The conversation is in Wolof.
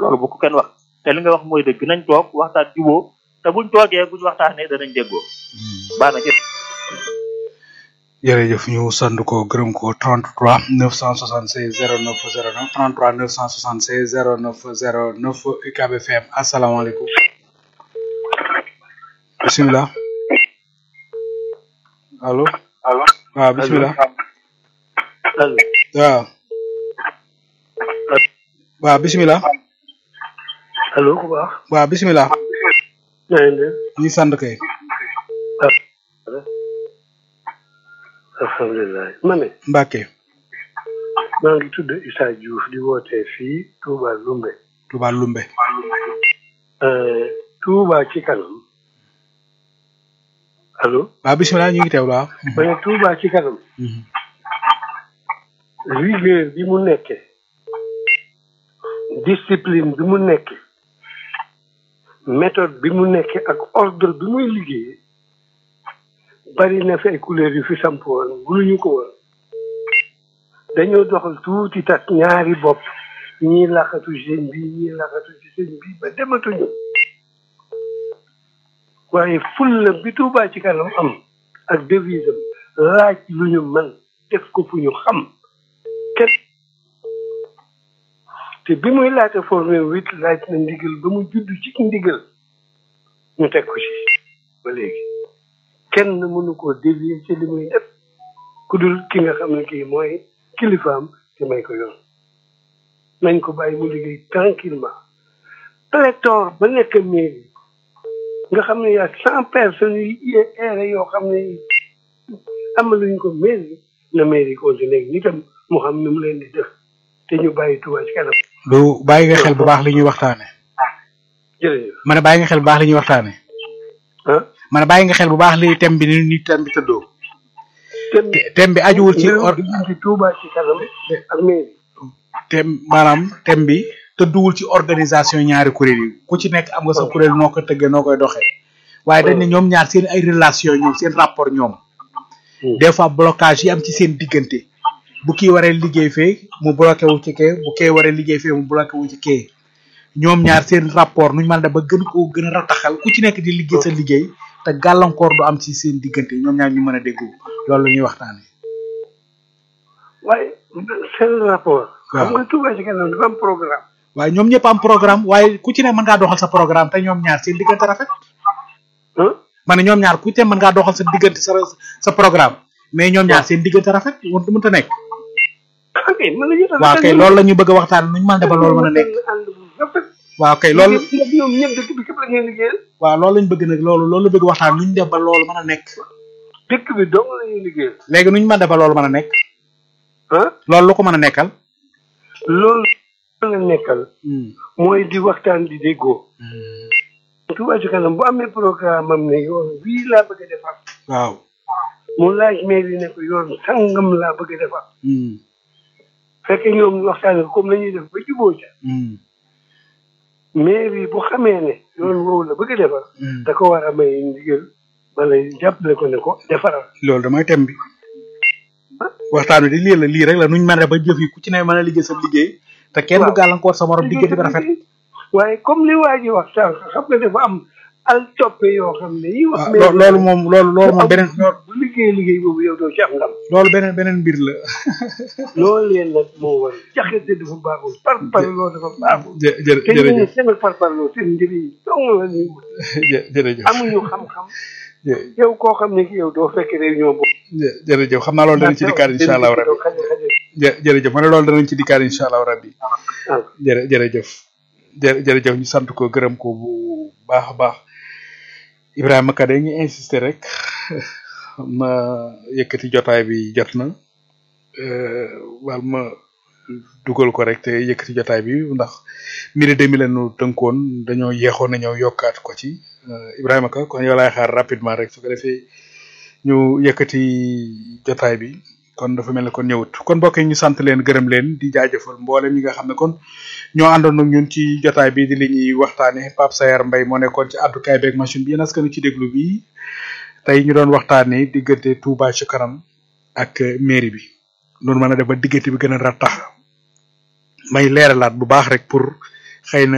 loolu bu ko kenn wax te li nga wax mooy dëgg nañ toog waxtaan juboo te buñ toogee buñ waxtaanee danañ déggoo baax na jëf jërëjëf ñu sant ko gërëm ko 33 976 09 09 33 976 09 09 UCAB FM asalaamaaleykum bisimilah allo allo waaw bisimilah allo waaw waaw bisimilah allo ku baax waaw bisimilah na ngeen def ñi sant kay alhamdulilah ma ne Mbacke maa ngi tudd Issa Diouf di wootee fii Touba Lumbe Touba Lumbe Touba ci kanam allo waaw bisimilah ñu ngi teewlu waaw ma ne Touba ci kanam rigueur bi mu nekkee discipline bi mu nekkee méthode bi mu nekkee ak ordre bi muy liggéeyee bari na fi ay couleur yu fi samp woon mënuñu ko woon dañoo doxal tuuti tas ñaari bopp ñii laqatu seen bi ñii laqatu ci seen bi ba dematuñu waaye fulla bi Tuubaa ci kanam am ak devise am laaj lu ñu mën def ko fu ñu xam kenn te bi muy laata formé wit laaj na ndigal ba mu judd ci ndigal ñu teg ko ci ba léegi kenn mënu koo dévier ci li muy def ku dul ki nga xam ne kii mooy kilifaam te may ko yoon nañ ko bàyyi mu liggéey tranquillement pléthore ba nekk mairie nga xam ne yaa cent personnes yu eere yoo xam ne amaluñ ko mairie na mairie continuer nitam mu xam ni mu leen di def te ñu bàyyi Touba ci kanam du bàyyi nga xel bu baax li ñuy waxtaane jërëjëf ma ne bàyyi nga xel bu baax li ñuy waxtaane ah ma ne bàyyi nga xel bu baax li thème bi ni ni thème bi tëddoo thème thème bi ajuwul ci or diggante Touba ci kanam ak mairie thème maanaam thème bi tëdduwul ci organisation ñaari kuréel yi ku ci nekk am nga sa kuréel noo ko tëggee noo koy doxee waaye dañ ne ñoom ñaar seen ay relation ñoom seen rapport ñoom des fois blocage yi am ci seen diggante bu kii waree liggéey fee mu bloqué wu ci kee bu kee waree liggéey fee mu bloqué wu ci kee ñoom ñaar seen rapport nuñ mën a def ba gën koo gën a rataxal ku ci nekk di liggéey sa liggéey te gàllankoor du am ci seen diggante ñoom ñaar ñu mën a déggoo loolu la ñuy waxtaane waaye seen rapport waaw. xam nga Touba ci kanam dafa am programme waaye ñoom ñëpp am programme waaye ku ci ne mën ngaa doxal sa programme te ñoom ñaar seen diggante rafet ah ma ne ñoom ñaar ku ci ne mën ngaa doxal sa diggante sa sa programme mais ñoom ñaar seen diggante rafet mënut mënut a nekk ok mën nañu tax waaw kay loolu la ñu bëgg a waxtaan nuñ mën a def ba loolu mën a nekk ànd bu rafet waaw kay loolu ñoom ñoom ñëpp dëkk bi képp la ngeen liggéeyal waaw loolu lañ bëgg nag loolu loolu la bëgg waxtaan nuñ def ba loolu mën a nekk dëkk bi dong la ñuy liggéeyal léegi nuñ mën a def ba loolu mën a nekk ah loolu lu ko mën a nekkal loolu la nekkal mooy di waxtaan di déggoo Touba ci kanam bu amee programme am ne yoon wii laa bëgg a defar waaw mu laaj mairie ne ko yoon sangam laa bëgg a defar fekk ñoom ñu waxtaane ko comme la ñuy def ba juboo ca mairie bu xamee ne yoon woowu la bëgg a defar da ko war a may ndigal wala jàppale ko ne ko defaral loolu damay tem bi waxtaan wi di lii la lii rek la nuñ mën a def ba jëf yi ku ci ne mën a liggéey sa liggéey te kenn du Waaw. gàllankoor sa morom diggante bi rafet waaye comme li waa ji wax sànq xam nga dafa am al toppe yoo xam ne yi wax waaw mairie loo- loolu moom loolu loolu moom beneen bu liggéey liggéey boobu yow doo ci am ndam loolu beneen beneen mbir la loolu leen nag moo war jaxase dafa baaxul par par loolu dafa baaxul jë jë te ñu ne jërëjëf seen par par loolu seen njëriñ dong la ñuy wut jë jërëjëf amuñu xam-xam jë- yow koo xam ne ki yow doo fekk réunion boobu jë jërëjëf xam naa loolu danañ ci dikkaat incha allahu rabbi jë jërëjëf ma ne loolu danañ ci dikkaat incha allahu rabbi jërë jërëjëf jë jërëjëf ñu sant ko gërëm ko bu baax a baax Ibrahima Ka ñu insister rek xam na yëkkati jotaay bi jot na euh, wal ma dugal ko rek te yëkkati jotaay bi ndax midi demi lañu tënkoon dañoo yeexoon na ñëw yokkaat ko ci euh, Ibrahima Ka kon yow laay xaar rapidement rek su ko defee ñu yëkkati jotaay bi kon dafa mel ne kon ñëwut kon mbokk yi ñu sant leen gërëm leen di jaajëfal mboolem ñi nga xam ne kon ñoo àndoon ak ñun ci jotaay bi di li ñuy waxtaane Pape Sayar Mbaye moo nekkoon ci àddukaay beeg machine bi yéen askan ci déglu bi tey ñu doon waxtaane diggante Touba ci kanam ak mairie bi noonu mën a def ba diggante bi gën a rattax may leeralaat bu baax rek pour xëy na